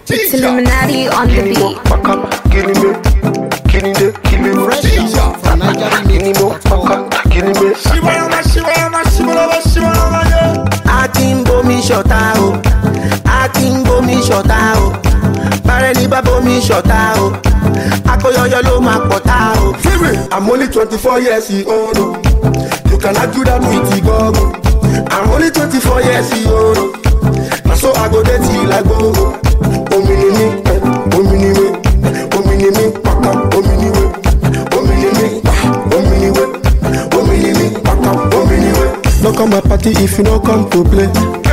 It's Illuminati on the beat. Paka, killing me, killing the, killing me. Fresh from Nigeria Killing me, paka, killing me. Shibayama, shibayama, shibalaba, shibalaba, yeah. a ti ń bomi ṣọ̀tá o a ti ń bomi ṣọ̀tá o bàrẹ̀ ní bá bomi ṣọ̀tá o akóyọyọ ló máa pọ̀tá o. I'm only 24 years old. oh. You can argue that with the gogo. I'm only 24 years old. oh. Now so I go there till I go. Omini mi, eh, omini we, eh, omini mi, paka, omini we, eh, omini mi, ah, omini we, eh, omini mi, paka, omini we. No come my party if you no come to play.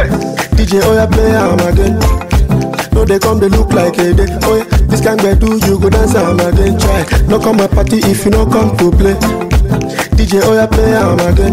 DJ Oya play am again. No they come they look like a day. Oh yeah, this kind of do you go dance am again. Try. No come my party if you no come to play. DJ Oya play am again.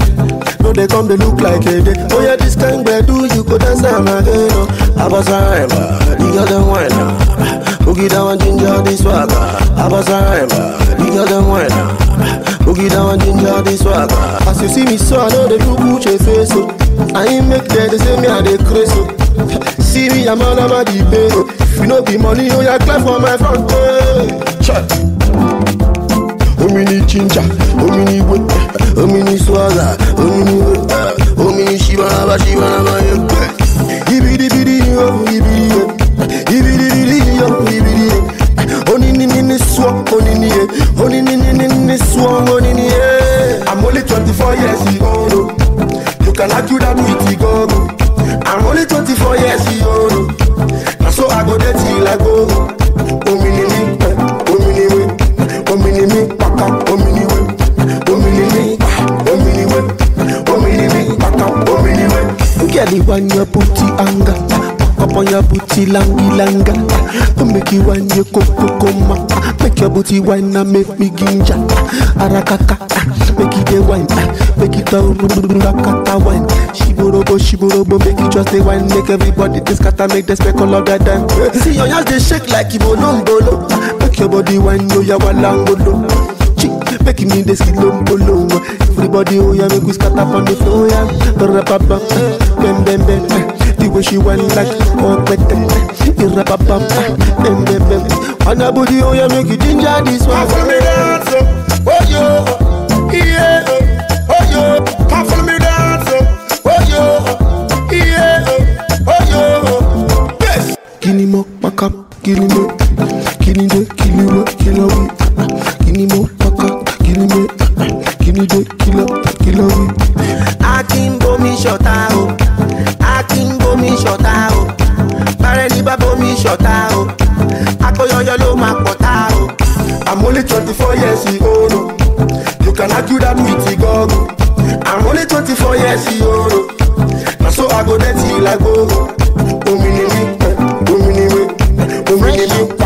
No they come they look like a day. Oh yeah, this kind of do you go dance am again. Oh, Abasaraiba, the other one. Boogie down and ginger this swagger. Abasaraiba, the other one. Boogie down and ginger this swagger. As you see me so I know they do Gucci face. Oh. I ain't make that they say me I dey crazy. Oh. See me, I'm all about the pay. oh. If you know be money, oh yeah, clap for my front. Hey. Check. Omini ginger, omini wet, omini swagger, omini wet, omini shibanaba, shibanaba, yeah. Ibidi bidi yo, ibidi yo, ibidi bidi yo, ibidi yo. Onini nini swag, onini yeah, onini nini nini swag, onini yeah. I'm only 24 years old. oh. You can argue that with the gogo. I'm only 24 years old. oh. Now so I go there till I go. Omini mi, eh, omini we, eh, omini mi, paka, omini we, eh, omini mi, ah, omini we, eh, omini mi, paka, omini we. Girl, you want your booty anger. Up on your booty langy langa. To make you want your coco coma. Make your booty wine and make me ginger. Arakaka. Make it the wine. Make it a rakata wine. Shiborobo, shiborobo. Make it just a wine. Make everybody this kata make the speckle of that dime. See your hands they shake like Ibolombolo. Make your body wine. Yo, ya walangolo. Chick, making me the skilombolo. Everybody, oh yeah, make we scatter on the floor, yeah. Rapapa, bam bam bam. The way she went like oh better. Rapapa, bam bam bam. On the body, oh yeah, make you ginger this one. Come follow me dance, oh, oh yo, yeah, oh, oh yo. Come follow me dance, oh, oh yo, yeah, oh, oh yo. Yes. Kini mo paka, kini mo, kini de, kini mo, kilo we. Kini mo paka, kini me, kini de, kilo, kilo we. a ti ń bomi ṣọ̀tá o a ti ń bomi ṣọ̀tá o bàrẹ̀ ní bá bomi ṣọ̀tá o akóyọyọ ló máa pọ̀tá o. I'm only 24 years old. oh. You can argue that with the gogo. I'm only 24 years old. oh. Now so I go there till I go. Omini mi, eh, omini we, eh, omini mi,